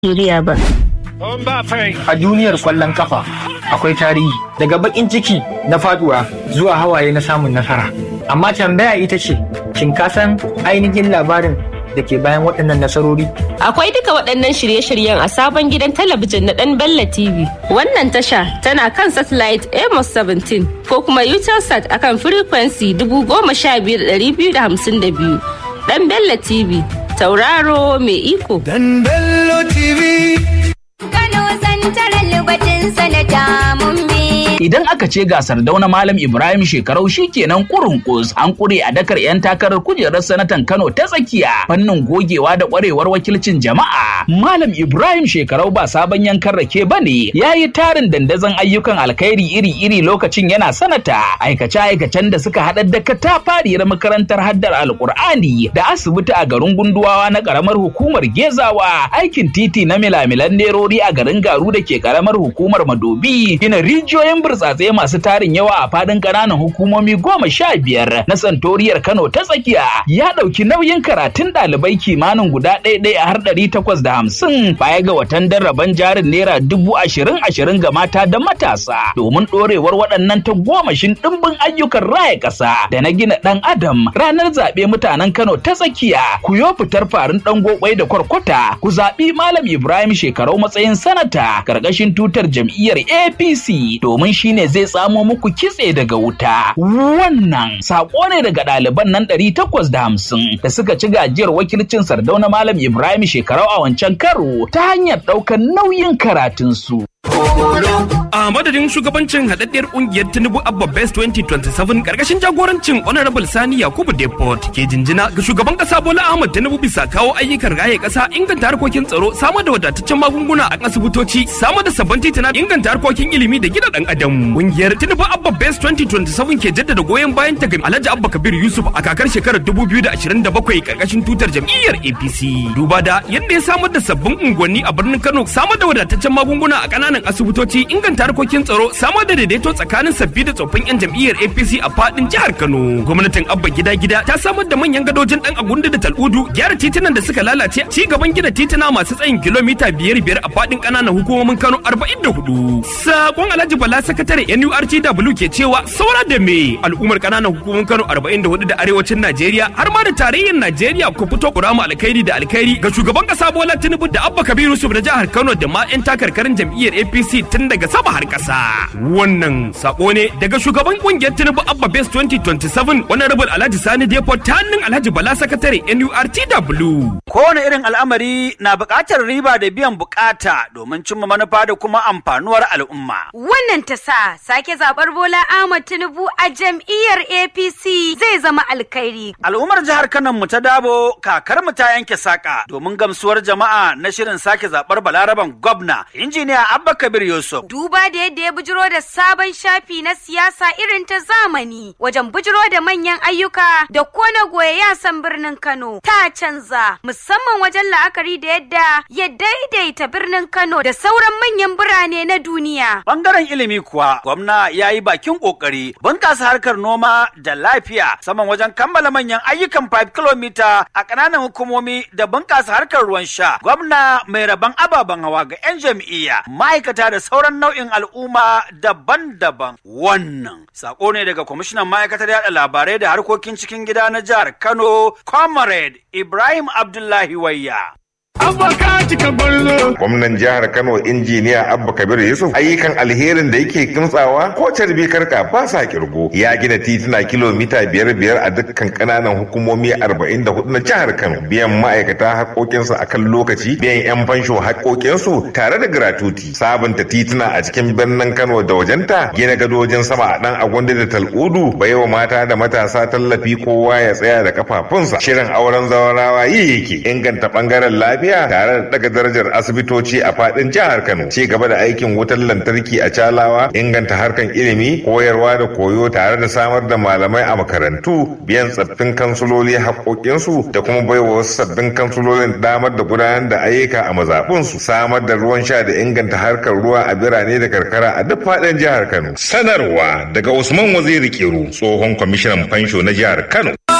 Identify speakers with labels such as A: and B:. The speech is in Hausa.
A: Najeriya ba.
B: A duniyar kwallon kafa akwai tarihi daga bakin ciki na faduwa zuwa hawaye na samun nasara. Amma tambaya ita ce, shin ka san ainihin labarin da ke bayan waɗannan nasarori?
C: Akwai duka waɗannan shirye-shiryen a sabon gidan talabijin na ɗan Bella TV. Wannan tasha tana kan satellite Amos 17 ko kuma Utelsat akan frequency 15252. Ɗan Bella TV, tauraro mai iko.
D: Dan Bello TV.
E: Kano santarar lubatin sanata mun bi.
F: Idan aka ce gasar dauna Malam Ibrahim shekarau shi kenan kurunkus an kure a dakar 'yan takarar kujerar sanatan Kano ta tsakiya fannin gogewa da kwarewar wakilcin jama'a. Malam Ibrahim shekarau ba sabon yankan rake ba ne ya yi tarin dandazon ayyukan alkhairi iri-iri lokacin yana sanata aikace-aikacen da suka haɗa da katafariyar makarantar haddar alkur'ani da asibiti a garin gunduwawa na ƙaramar hukumar gezawa aikin titi na milamilan nerori a garin garu da ke ƙaramar hukumar madobi gina rijiyoyin burtsatse masu tarin yawa a fadin ƙananan hukumomi goma sha biyar na santoriyar Kano ta tsakiya ya ɗauki nauyin karatun ɗalibai kimanin guda ɗaya ɗaya har ɗari takwas da hamsin baya ga watan darraban jarin naira dubu ashirin ashirin ga mata da matasa domin ɗorewar waɗannan ta gomashin ɗimbin ayyukan raya ƙasa da na gina ɗan adam ranar zaɓe mutanen Kano ta tsakiya ku yo fitar farin ɗan gokwai da kwarkwata ku zaɓi Malam Ibrahim shekarau matsayin sanata ƙarƙashin tutar jam'iyyar APC domin shine zai tsamo muku kitse daga wuta. Wannan sako ne daga ɗaliban nan ɗari takwas da hamsin da suka ci gajiyar wakilcin Sardauna Malam Ibrahim shekarau a wancan karo ta hanyar ɗaukar nauyin karatunsu.
G: A madadin shugabancin haɗaɗɗiyar ƙungiyar Tinubu Abba Best 2027 ƙarƙashin jagorancin Honorable Sani Yakubu Depot ke jinjina ga shugaban ƙasa Bola Ahmad Tinubu bisa kawo ayyukan raye ƙasa inganta harkokin tsaro samar da wadataccen magunguna a asibitoci samar da sabbin titina inganta harkokin ilimi da gina ɗan adam. Ƙungiyar Tinubu Abba Best 2027 ke jaddada goyon bayan ta ga Alhaji Abba Kabir Yusuf a kakar shekarar 2027 ƙarƙashin tutar jam'iyyar APC. Duba da yadda ya samar da sabbin unguwanni a birnin Kano samar da wadataccen magunguna a ƙananan asibitoci inganta harkokin tsaro samar da daidaito tsakanin sabbi da tsoffin 'yan jam'iyyar apc a fadin jihar kano gwamnatin abba gida gida ta samar da manyan gadojin dan agundu da tal'udu gyara titunan da suka lalace ci gaban gina tituna masu tsayin kilomita biyar biyar a fadin ƙananan hukumomin kano arba'in da hudu sakon alhaji bala sakatare nurtw ke cewa saura da me al'ummar ƙananan hukumomin kano arba'in da hudu da arewacin najeriya har ma da tarayyar najeriya ku fito kurama alkhairi da alkhairi ga shugaban ƙasa bola tinubu da abba kabiru yusuf na jihar kano da ma 'yan takarkarin jam'iyyar apc tun daga sama har ƙasa. Wannan sako ne daga shugaban kungiyar Tinubu Abba Base 2027 wani rabin Alhaji Sani Depo ta hannun Alhaji Bala Sakatare NURTW.
H: Kowane irin al'amari na buƙatar riba da biyan buƙata domin cimma manufa da kuma amfanuwar al'umma.
E: Wannan ta sa sake zaɓar Bola Ahmad Tinubu a jam'iyyar APC zai zama alkhairi.
H: Al'ummar jihar Kano mu ta dabo kakar mu ta yanke saƙa domin gamsuwar jama'a na shirin sake zaɓar Balaraban gwamna injiniya Abba Kabir Yusuf.
E: Duba da yadda ya bujiro da sabon shafi na siyasa irin ta zamani wajen bujiro da manyan ayyuka da kona goye yasan birnin Kano ta canza musamman wajen la'akari da yadda ya daidaita birnin Kano da sauran manyan birane na duniya.
H: Bangaren ilimi kuwa gwamna ya yi bakin kokari bunkasa harkar noma da lafiya saman wajen kammala manyan ayyukan 5 km a ƙananan hukumomi da bunkasa harkar ruwan sha. Gwamna mai rabon ababen hawa ga 'yan jam'iyya ma'aikata da sauran nau'in al'umma daban-daban. Wannan sako ne daga kwamishinan ma'aikatar yada labarai da harkokin cikin gida na jihar Kano, Comrade Ibrahim Abdullahi Wayya.
I: Gwamnan jihar Kano injiniya Abba Kabir Yusuf ayyukan alherin da yake kimtsawa ko carbi karka ba sa kirgo ya gina tituna kilomita biyar biyar a dukkan kananan hukumomi arba'in da hudu na jihar Kano biyan ma'aikata haƙoƙinsu a kan lokaci biyan 'yan fansho haƙoƙinsu tare da gratuti sabunta tituna a cikin birnin Kano da wajenta gina gadojin sama a ɗan agwandi da tal'udu baiwa mata da matasa tallafi kowa ya tsaya da kafafunsa shirin auren zawarawa yi yake inganta ɓangaren lafiya tare da daga darajar asibitoci a fadin jihar Kano ci gaba da aikin wutar lantarki a Calawa inganta harkan ilimi koyarwa da koyo tare da samar da malamai a makarantu biyan tsaffin kansuloli haƙoƙinsu da kuma baiwa wasu sabbin kansulolin damar da gudanar da ayyuka a mazaɓunsu samar da ruwan sha da inganta harkar ruwa a birane da karkara a duk fadin jihar Kano sanarwa daga Usman Waziri Kiru tsohon kwamishinan fansho na jihar Kano